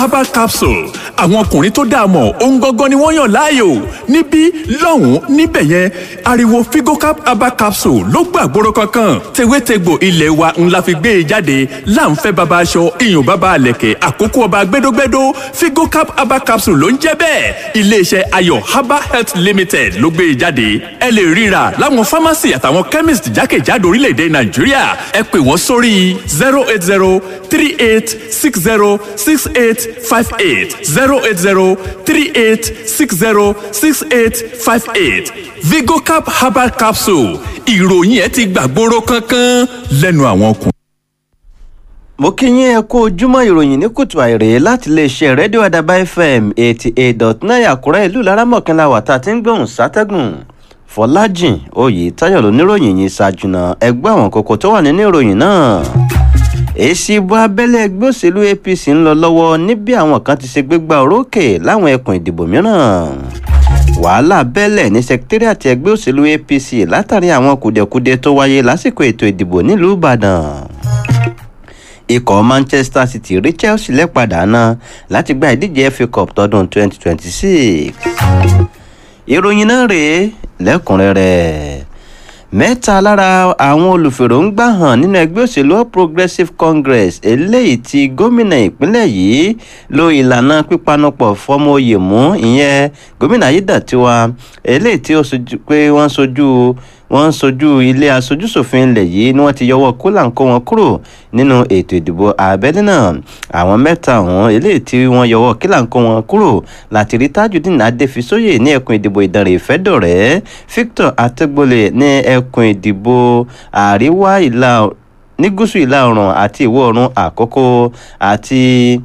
herbal capsule àwọn ọkùnrin tó dáa mọ̀ ohun gangan ni wọ́n yàn láàyò níbí lọ́hùn-ún níbẹ̀ yẹn ariwo figocap herbal capsule ló gbàgbóró kankan tewétegbò ilé wa ńlá fi gbé e jáde láǹfẹ́ baba aṣọ iyùn baba àlẹ̀kẹ̀ àkókò ọba gbẹdógbẹdó figocap herbal capsule ló ń jẹ́ bẹ́ẹ̀ iléeṣẹ́ ayọ̀ herbal health limited ló gbé e jáde ẹ lè ríra láwọn pharmacy àtàwọn chemist jákèjádò orílẹ̀-èdè nàìjíríà ẹ pè wọ́n sórí zero eight zero three eight six zero six eight five eight zero eight zero three eight six zero six eight five eight vigocap herbal capsule ìròyìn ẹ ti gbàgbóró kankan lẹ́nu àwọn ọkùnrin. mo kí yín ẹ kó ojúmọ́ ìròyìn ní kùtù àìrè láti iléeṣẹ́ rédíò àdàbà fm eighty eight dot nine àkúrẹ́ ìlú laramọ̀kànlá wà tá a ti ń gbóhùn sátẹ́gùn fọlájìn oyè táyọ̀ lóníròyìn yìí ṣáájúná ẹgbẹ́ àwọn kókó tó wà nínú ìròyìn náà èsì ìbò abẹ́lé ẹgbẹ́ òṣèlú apc ń lọ lọ́wọ́ níbi àwọn kan ti ṣe gbégbá orókè láwọn ẹkùn ìdìbò mìíràn wàhálà bẹ́lẹ̀ ní sẹkítírìàtì ẹgbẹ́ òṣèlú apc látàrí àwọn kùdẹ̀kùdẹ tó wáyé lásìkò ètò ìdìbò nílùú ìbàdàn ikọ̀ manchester city rí chelsea lẹ́padà náà láti gba ìdíje fa cup tọdún 2026 ìròyìn náà rèé lẹ́kùnrẹ́rẹ́ mẹ́ta lára àwọn olùfèròǹgbà hàn nínú ẹgbẹ́ òṣèlú all progressives congress eléyìí tí gómìnà ìpínlẹ̀ yìí lo ìlànà pípanupọ̀ fọmọ oyè mú ìyẹn gómìnà ayédàtiwa eléyìí tí ó sojú pé wọ́n sojú wọ́n ń sojú ilé aṣojúṣòfin ilẹ̀ yìí ni wọ́n ti yọwọ́ kólàǹkó wọn kúrò nínú ètò ìdìbò abẹ́lé náà àwọn mẹ́ta ọ̀hún eléyìí tí wọ́n yọwọ́ kílàǹkó wọn kúrò láti rí tajudeen adéfisóyè ní ẹkùn ìdìbò ìdànrè ìfẹ́dọ̀rẹ́ victor atẹ́gbọ́lẹ̀ ní ẹkùn ìdìbò àríwá ìlà ní gúúsù ìlà oòrùn àti ìwọ̀ oòrùn àkókò àti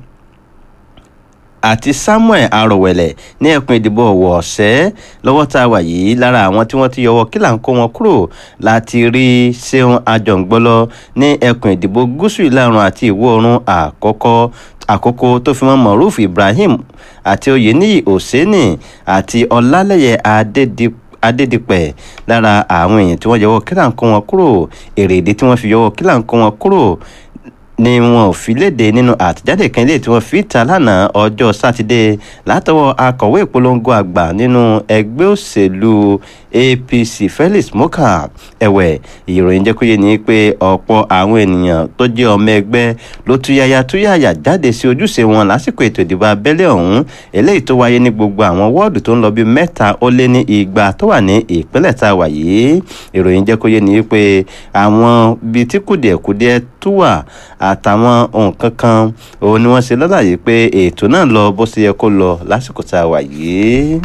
àti samuel arọwẹlẹ ní ẹkùn ìdìbò ọwọ ọsẹ lọ́wọ́ tá a wà yìí lára àwọn tí wọ́n ti yọwọ́ kílà ń kó wọn kúrò láti rí seun ajọǹgbọlọ ní ẹkùn ìdìbò gúúsù ìlàrun àti ìwọ̀ oòrùn àkọ́kọ́ àkókò tó fi mọ́ moruf ibrahim àti oyeniyi oseni àti ọlálẹyẹ adédìpọ adédìpẹ̀ lára àwọn èèyàn tí wọ́n yọwọ́ kílà ń kó wọn kúrò èrèdí tí wọ́n fi yọwọ́ kílà ń kó wọn kúrò ni wọn ò fi léde nínú àtẹ̀jáde kan ilé tí wọ́n fi ta lánàá ọjọ́ sátidé látọwọ́ akọ̀wé ìpolongo àgbà nínú ẹgbẹ́ òṣèlú apc felix moka ẹ̀wẹ̀ ìròyìn jẹ́ kó yé ni pé ọ̀pọ̀ àwọn ènìyàn tó jẹ́ ọmọ ẹgbẹ́ ló túyàyà túyàyà jáde sí ojúṣe wọn lásìkò ètò ìdìbò abẹ́lé ọ̀hún eléyìí tó wáyé ní gbogbo àwọn wọ́ọ̀dù tó ń lọ bí mẹ́ta ó lé ní igba tó wà ní ìpínlẹ̀ tá a wà yìí ìròyìn jẹ́ kó yé ni pé àwọn bíi tí kùdìẹ̀kudiẹ tó wà àtàwọn nǹkan kan òun ni wọ́n ṣe lọ́làyé pé ètò náà lọ bó ṣe yẹ kó lọ lásìkò tá a wà yìí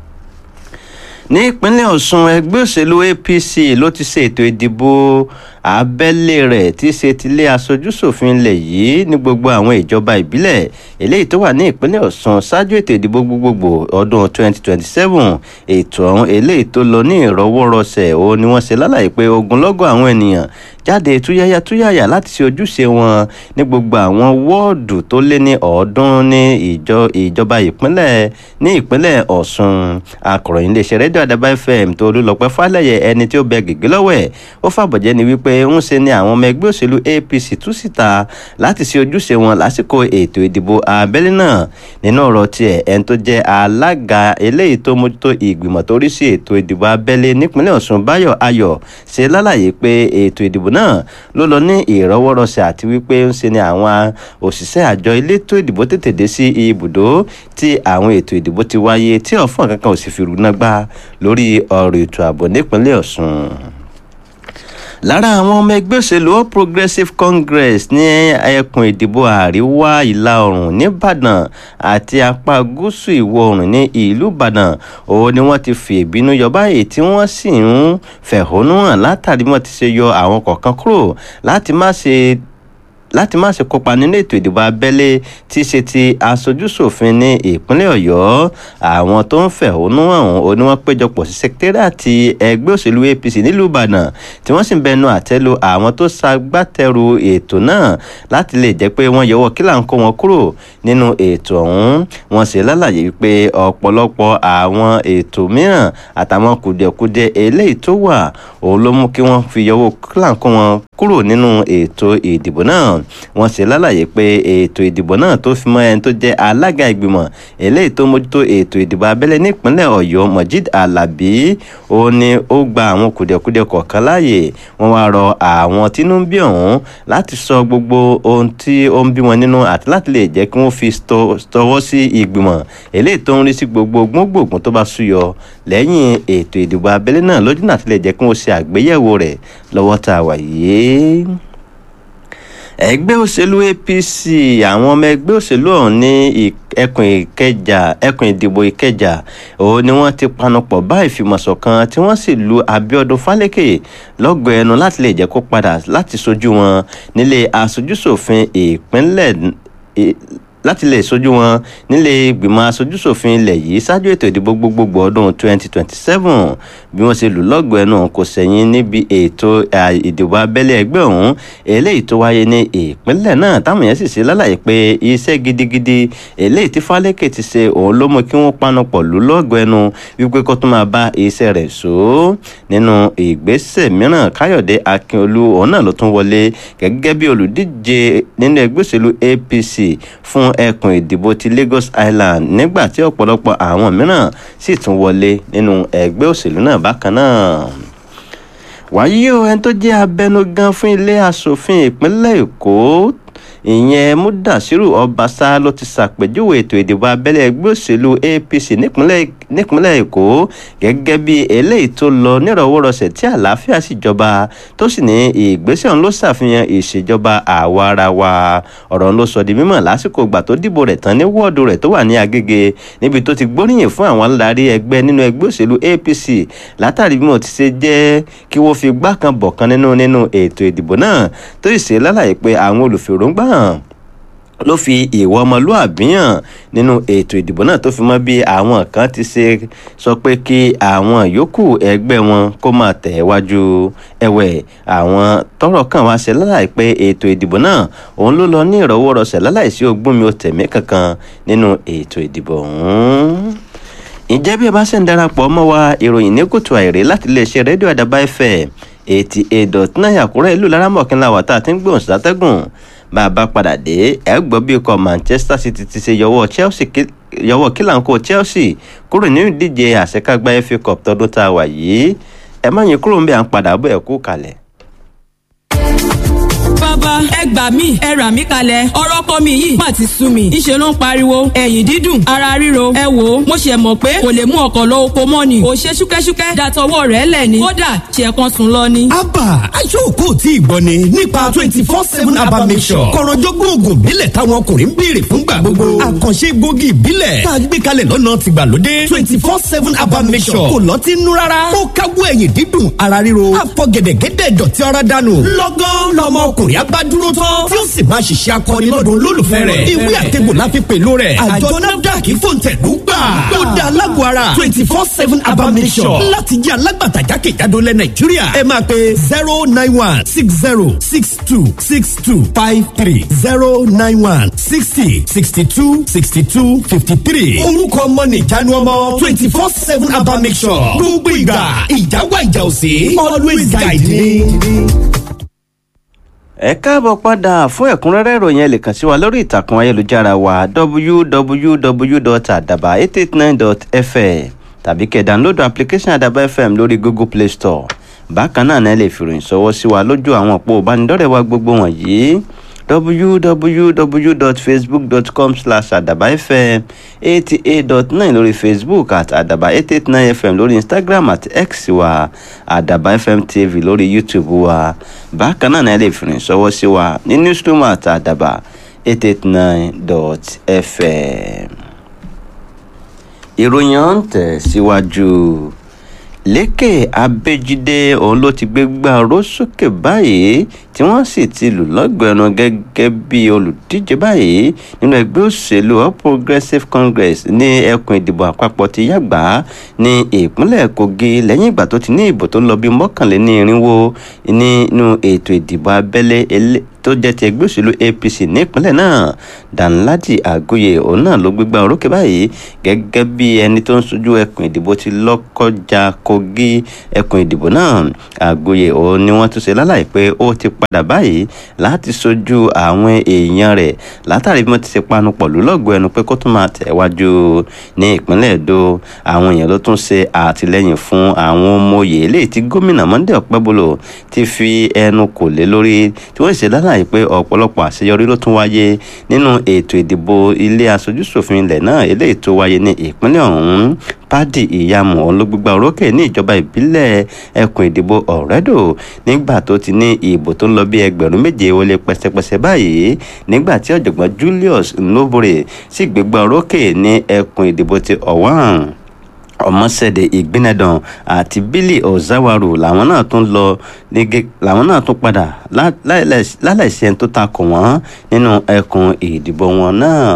ní ìpínlẹ̀ ọ̀sùn ẹgbẹ́ òṣèlú apc ló ti ṣe ètò ìdìbò abẹ́lé rẹ̀ tí í ṣe tilé aṣojúṣòfin ilẹ̀ yìí ní gbogbo àwọn ìjọba ìbílẹ̀ eléyìí tó wà ní ìpínlẹ̀ ọ̀sùn ṣáájú ètò ìdìbò gbogbogbò ọdún 2027 ètò ọ̀hún eléyìí tó lọ ní ìrọwọ́rọsẹ̀ òun ni wọ́n ṣe lálàyé pé ogunlọ́gọ̀ àwọn ènìyàn jáde túyáyá túyáyá láti ṣe ojúṣe wọn ní gbogbo àwọn wọ́ọ̀dù tó lé ní ọ̀ọ́dún ní ìjọ ìjọba ìpínlẹ̀ ní ìpínlẹ̀ ọ̀sùn akọ̀ròyìn iléeṣẹ́ rédíò àdàbà fm tó olúlọpẹ́ fálẹ̀yẹ ẹni tí ó bẹ gègé lọ́wọ́ ẹ̀ ó fàbọ̀jẹ́ ni wípé ń ṣe ni àwọn ọmọ ẹgbẹ́ òṣèlú apc tú síta láti ṣe ojúṣe wọn lásìkò ètò ìdìbò abẹ́lé náà nínú ọ̀rọ̀ tiẹ̀ ẹni tó jẹ́ alága eléyìí tó mójútó ìgbìmọ̀ tó rí sí ètò ìdìbò abẹ́lé nípínlẹ̀ ọ̀sùn báyọ̀ ayọ̀ ṣe lálàyé pé ètò ìdìbò náà ló lọ ní ìrọwọ́rọsẹ̀ àti wípé ń ṣe ni àwọn òṣìṣẹ́ àjọ elétò ìdìbò tètè dé sí ibùdó tí àwọn ètò ìdìbò ti wáyé tí ọ̀fọ̀n kankan ò sì fi rúná gbá lórí ọ̀rọ̀ ètò ààbò nípínlẹ̀ ọ̀sùn lára àwọn ọmọ ẹgbẹ́ òṣèlú all progressives congress ní ẹkùn ìdìbò àríwá ìlà oòrùn nìbàdàn àti apá gúúsù ìwọ̀ oòrùn ní ìlú ìbàdàn òun ni wọ́n ti fi ìbínú yọ báyìí tí wọ́n sì ń fẹ̀hónú hàn látàrí wọ́n ti ṣe yọ àwọn kọ̀ọ̀kan kúrò láti má ṣe láti má ṣe kópa nínú ètò ìdìbò abẹ́lé tí í ṣe ti aṣojúṣòfin ní ìpínlẹ̀ ọ̀yọ́ àwọn tó ń fẹ̀hónú ọ̀hún ó ní wọ́n péjọpọ̀ sí sẹkítẹ́rìàtì ẹgbẹ́ òṣèlú apc nílùú ìbàdàn tí wọ́n sì ń bẹnu àtẹ́lu àwọn tó ṣagbátẹrù ètò náà láti lè jẹ́ pé wọ́n yọwọ́ kílà ń kó wọn kúrò nínú ètò ọ̀hún wọ́n sì lálàyé pé ọ̀pọ̀lọpọ̀ àwọn ètò mìíràn àtàwọn kùdìẹ̀kudiẹ eléyìí tó wà òun ló mú kí wọ́n fi yọwọ́ kílà ń kó wọn kúrò nínú ètò ìdìbò náà wọ́n ṣe lálàyé pé ètò ìdìbò náà tó fi mọ́ ẹni tó jẹ́ alága ìgbìmọ̀ eléyìí tó mójútó ètò ìdìbò abẹ́lé nípínlẹ̀ ọ̀yọ́ mojeed alabi ó ní ó gba àwọn kùdìẹ̀kudiẹ kọ̀ọ̀kan láàyè wọ́n wá rọ àwọn tínú ń bí ọ̀hún láti sọ gbogbo ohun tí ó ń bí wọn nínú àti láti lè jẹ́ kí wọ́n fi tọwọ́ sí ìgbìmọ̀ eléyìí tó ń rí sí gbogbo gbóngbòngbò tó bá súyọ lẹ́yìn ètò ìdìbò abẹ́lé náà lójú náà ti lè jẹ́ kí wọ́n ṣe àgbéyẹ̀wò rẹ̀ lọ́wọ́ tá a wà yìí ẹgbẹ́ òṣèlú apc àwọn ọmọ ẹgbẹ́ òṣèlú ọ̀hún ní ẹkùn ìkẹjà ẹkùn ìdìbò ìkẹjà òun ni wọ́n ti panupọ̀ bá ìfìmọ̀ṣọ̀kan tí wọ́n sì lu abiodun falẹ́kẹ̀ lọ́gọ̀ọ́ ẹnu láti lè jẹ́ kó padà láti sojú wọn nílé aṣojúṣòfin ìpínlẹ̀ láti lè sojú wọn nílé ìgbìmọ̀ aṣojúṣòfin ilẹ̀ yìí ṣáájú ètò ìdìbò gbogbogbò ọdún 2027 bí wọ́n ṣe lù lọ́gọ̀ọ́ ẹnu kò sẹ́yìn níbi ètò ìdìbò abẹ́lé ẹgbẹ́ ọ̀hún eléyìí tó wáyé ní ìpínlẹ̀ náà táwọn yẹn sì ṣe lálàyé pé iṣẹ́ gidigidi eléyìí tí Fálékè ti ṣe òun ló mú kí wọ́n panupọ̀ lù lọ́gọ̀ọ́ ẹnu wípé kó tó máa bá iṣẹ́ rẹ̀ so nínú ìgbésẹ̀ mìíràn Káyọ̀dé Akínolú òun náà ló tún wọlé gẹ́gẹ́ bí olùdíje nínú ẹgbẹ́ òṣèlú APC fún ẹkùn ìdìbò ti Lagos Island nígbà tí ọ̀pọ̀lọpọ̀ àwọn mìíràn sì tún wọlé nínú ẹgbẹ́ òṣèlú náà bákan náà wàyí o ẹni tó jẹ́ abẹnugan fún ilé asòfin ìpínlẹ̀ Èkó ìyẹn Mudasiru Ọbaṣá ló ti ṣàpèjúwe ètò ìdìbò abẹ́lé ẹgbẹ́ òṣèlú APC nípínlẹ̀ Èkó gẹ́gẹ́ bí eléyìí tó lọ nírọ̀wọ́rọsẹ̀ tí àlàáfíà sì jọba tó sì ní ìgbésẹ̀ ọ̀hún ló ṣàfihàn ìṣèjọba àwa ara wa ọ̀rọ̀ ọ̀hún ló sọ di mímọ̀ lásìkò ìgbà tó dìbò rẹ̀ tán ní wọ́ọ̀dù rẹ̀ tó wà ní Agége níbi tó ti gbóríyìn fún àwọn aládarí ẹgbẹ́ nínú ẹgbẹ́ òṣèlú APC látàrí bí wọ́n ti ṣe jẹ́ kí wọ́n fi gbá kan bọ̀ kan nínú nínú ètò ìdìbò náà tó sì ṣe lálàyé pé àwọn olùfèròǹgbà hàn ló fi ìwà ọmọlúàbí hàn nínú ètò ìdìbò náà tó fi mọ́ bí àwọn kan ti ṣe sọ pé kí àwọn yòókù ẹgbẹ́ wọn kó máa tẹ̀ wájú ẹ̀wẹ̀ àwọn tọ́rọ̀ kàn wá ṣe láláì pé ètò ìdìbò náà òun ló lọ ní ìrọwọ́rọsẹ̀ láláì sí ogún mi ò tẹ̀mí kankan nínú ètò ìdìbò ọ̀hún ǹjẹ́ bí ẹ bá ṣe ń darapọ̀ mọ́ wa ìròyìn ní kùtù àìrè láti iléeṣẹ́ rédíò àdàbà fm eighty eight dot nine àkúrẹ́ ìlú laramọ̀kínlá wà tá a ti ń gbóhùn sátẹ́gùn bá a bá padà dé ẹ gbọ́ bí ikọ̀ manchester city ti ṣe yọwọ́ chelsea yọwọ́ kílàńkó chelsea kúrò nínú ìdíje àṣekágbá fa cup tọdún tá a wà yìí ẹ má yín kúrò ń bẹ à ń padà bọ̀ ẹ̀ kú kalẹ̀ bàbá ẹ gbà mí ẹ rà mí kalẹ̀ ọ̀rọ̀ ọkọ mi yìí má ti sú mi ìṣe ló ń pariwo ẹ̀yìn dídùn ara ríro ẹ wò ó mo ṣe mọ̀ pé kò lè mú ọkọ̀ lọ oko mọ́ ni ò ṣe ṣúkẹ́ṣúkẹ́ dàtọwọ́ rẹ̀ lẹ̀ ni kódà ṣe kan sùn lọ ni. abba aṣọ́kò tí ìgbọ́ ni nípa twenty four seven abba mission kọ̀rọ̀jọ́gbọ́n oògùn ìbílẹ̀ táwọn ọkùnrin ń béèrè fúngbà gbogbo àkànṣe gbòógì ìbílẹ̀ tá a gbé kalẹ̀ lọ́nà tìgbàlódé twenty four seven abba mission kò lọ́ọ́ ti nú rárá ó káwọ́ ẹ̀yìn dídùn ara ríro àfọ̀gẹ̀dẹ̀gẹ̀dẹ̀ dọ̀tí ara dànù lọ́gán lọ́mọ ọkùnrin abá dúró tán tí ó sì máa ṣiṣẹ́ akọni lọ́dún olólùfẹ́ rẹ̀ ìwé àtẹ̀gbò la fi pèlú rẹ̀ àjọ nafdac fòǹtẹ̀lú gbà ó dá alágọ̀ ara twenty four seven abamisọ̀ láti jẹ́ alágbàtà jákèjádò lẹ̀ nàìjíríà ẹ máa pe zero nine one six zero six two six two five three zero nine one sixty sixty two sixty two fifty three orúkọ ọmọ nìjánu ọmọ twenty four seven abamisọ̀ gbogbo ìgbà ìjáwá ìjà òsè always guide me ẹ káàbọ̀ padà fún ẹ̀kúnrẹ́rẹ́ ìròyìn ẹ lè kàn sí wa lórí ìtàkùn ayélujára wa www.adaba889.fm tàbí kẹ́ download application adaba fm lórí google play store bákan náà ẹ lè fìròyìn ṣọwọ́ sí wa lójú àwọn òpó ìbánidọ́rẹ̀ẹ́ wa gbogbo wọ̀nyí www.facebook.com slash adabafm eighty eight dot nine lórí facebook at adaba eight eight nine fm lórí instagram at x wa adaba fm tv lórí youtube wa bákan náà ẹ lè fìrìn sọwọ́ sí wa ní newsroom at adaba eight eight nine dot fm. ìròyìn ọ̀hún tẹ̀ síwájú. Si lékè abéjídé òun ló ti gbé gbá oró sókè báyìí tí wọ́n sì ti lù lọ́gbẹ̀ẹ́nu gẹ́gẹ́ bí olùdíje báyìí nínú ẹgbẹ́ òṣèlú all progressives congress ní ẹkùn ìdìbò àpapọ̀ ti yàgbá ní ìpínlẹ̀ kogi lẹ́yìn ìgbà tó ti ní ìbò tó lọ bí mọ́kànléní irinwó nínú ètò ìdìbò abẹ́lé tó jẹ́ ti ẹgbẹ́ òṣèlú apc nípínlẹ̀ náà danladi agoye òun náà ló gbégbá orókè báyìí gẹ́gẹ́ bí ẹni tó ń sojú ẹkùn ìdìbò ti lọ́kọjá kogi ẹkùn ìdìbò náà agoye òun ni wọ́n tún ṣe lálàyé pé ó ti padà báyìí láti sojú àwọn èèyàn rẹ̀ látàrí bí wọ́n ti ṣe panu pọ̀ lólọ́gbọ̀ ẹnu pé kó tún máa tẹ̀wájú ní ìpínlẹ̀ èdò àwọn èèyàn ló tún ṣe àtìlẹ́yìn fún àwọn ọmọ òye eléyìí tí gómìnà monday ọ̀pẹ́bolo ti fi ẹnu kò lé lórí tí wọ́n ṣe lálàyé pé ọ̀pọ̀lọpọ̀ àṣeyọrí ló tún wáyé nínú ètò ìdìbò ilé aṣojúṣòfin ilẹ̀ náà eléyìí tó wáyé ní ìpínlẹ̀ ọ̀hún pádì ìyàmù ọ̀hún ló gbégbá orókè ní ìjọba ìbílẹ̀ ẹkùn ìdìbò ọ̀rẹ́dò nígbà tó ti ní ìbò tó ń lọ bí ẹgbẹ̀rún méje ó lé pẹ́sẹ́pẹ́sẹ́ báyìí nígbà tí ọ̀jọ̀gbọ́n julius nobore sì gbégbá orókè ní ẹkùn ìdìbò ti ọ̀wọ́n ọmọṣẹ́dẹ̀ ìgbínẹ̀dàn àti bílí ọ̀záwárù làwọn náà tún lọ nígẹ làwọn náà tún padà láláìsí ẹni tó takò wọ́n nínú ẹkùn ìdìbò wọn náà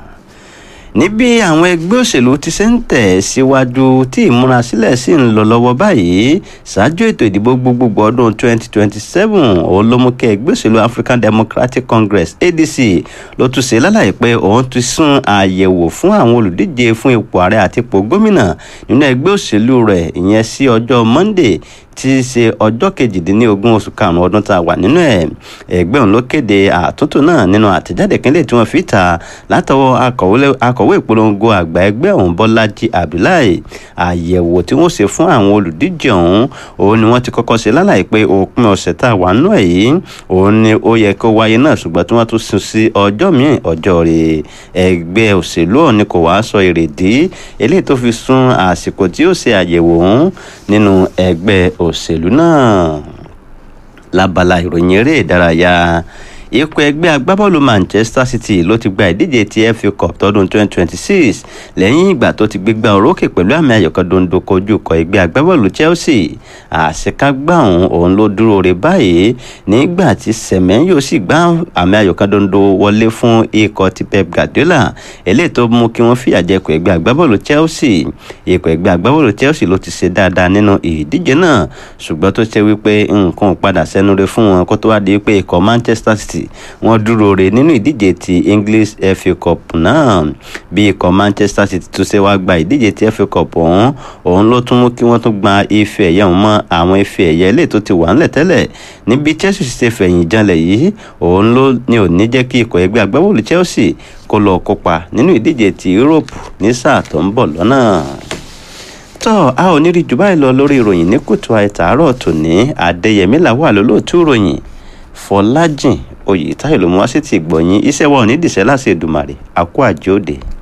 níbi àwọn ẹgbẹ́ òṣèlú ti ṣe ń tẹ̀ síwájú tí ìmúrasílẹ̀ sì ń lọ lọ́wọ́ báyìí ṣáájú ètò ìdìbò gbogbogbò ọdún 2027 òun ló mú kí ẹgbẹ́ òṣèlú African Democratic Congress ADC ló tún ṣe lálàyé pé òun ti sún àyẹ̀wò fún àwọn olùdíje fún ipò ààrẹ àti ipò gómìnà nínú ẹgbẹ́ òṣèlú rẹ̀ ìyẹn sí ọjọ́ Monday tí í ṣe ọjọ́ kejìdínlógún oṣù karùn-ún ọdún tá a wà nínú ẹ̀ ẹgbẹ́ òun ló kéde àtúntò náà nínú àtẹ̀jáde kínlẹ̀ tí wọ́n fi ta látọwọ́ akọ̀wé ìpolongo àgbà ẹgbẹ́ ọ̀hún Bọ́lájí Abdullahi àyẹ̀wò tí wọ́n ṣe fún àwọn olùdíje ọ̀hún òun ni wọ́n ti kọ́kọ́ ṣe lálàyé pé òpin ọ̀sẹ̀ tá a wà nínú ẹ̀ yìí òun ni ó yẹ kó wáyé náà ṣùgbọ́n tí wọ́n tún sún sí ọjọ́ míì ọjọ́ rẹ̀ ẹgbẹ́ òṣèlú ọ̀hún ni kò wá sọ èrèdí eléyìí tó fi sún àsìkò tí ó ṣe àyẹ̀wò ọ̀hún nínú ẹgbẹ́ òṣèlú náà lábala ìròyìn eré ìdárayá ikọ̀ ẹgbẹ́ agbábọ́ọ̀lù Manchester City ló ti gba ìdíje ti FA Cup tọdún 2026 lẹ́yìn ìgbà tó ti gbégbá orókè pẹ̀lú àmì ayò kan dondo kojú ikọ̀ ẹgbẹ́ agbábọ́ọ̀lù Chelsea àṣekágbá òun òun ló dúró re báyìí nígbà tí Semenyo sì gbá àmì ayò kan dondo wọlé fún ikọ̀ ti Pep Guardiola eléyìí tó mú kí wọ́n fìyà jẹ ikọ̀ ẹgbẹ́ agbábọ́ọ̀lù Chelsea ikọ̀ ẹgbẹ́ agbábọ́ọ̀lù Chelsea ló ti ṣe dáadáa nínú ìdíje náà ṣùgbọ́n tó ṣe wípé nǹkan padà sẹ́nu re fún wọn kó tó wá di pé ikọ̀ Manchester City wọ́n dúró re nínú ìdíje ti English FA Cup náà bí ikọ̀ Manchester City tún ṣe wá gba ìdíje ti FA Cup ọ̀hún òun ló tún mú kí wọ́n tún gba ife ẹ̀yẹ ọ̀hún mọ́ àwọn ife ẹ̀yẹ ilé tó ti wà ńlẹ̀ tẹ́lẹ̀ níbi Chelsea ṣe fẹ̀yìn janlẹ̀ yìí òun ló ní ò ní jẹ́ kí ikọ̀ ẹgbẹ́ agbábọ́ọ̀lù Chelsea kó lọ kópa nínú ìdíje ti Europe ní sáà tó ń bọ̀ lọ́nà tọ́ a ò ní rí jù báyìí lọ lórí ìròyìn ní kùtù àìtàárọ̀ tòní Adéyẹmí làwà lólóòtú ìròyìn Fọlájìn oyè táyọ̀ ló mú wá sí ti gbọ̀nyìn iṣẹ́ wa ò ní dìṣẹ́ láti Èdùmàrè àkó àjòdè.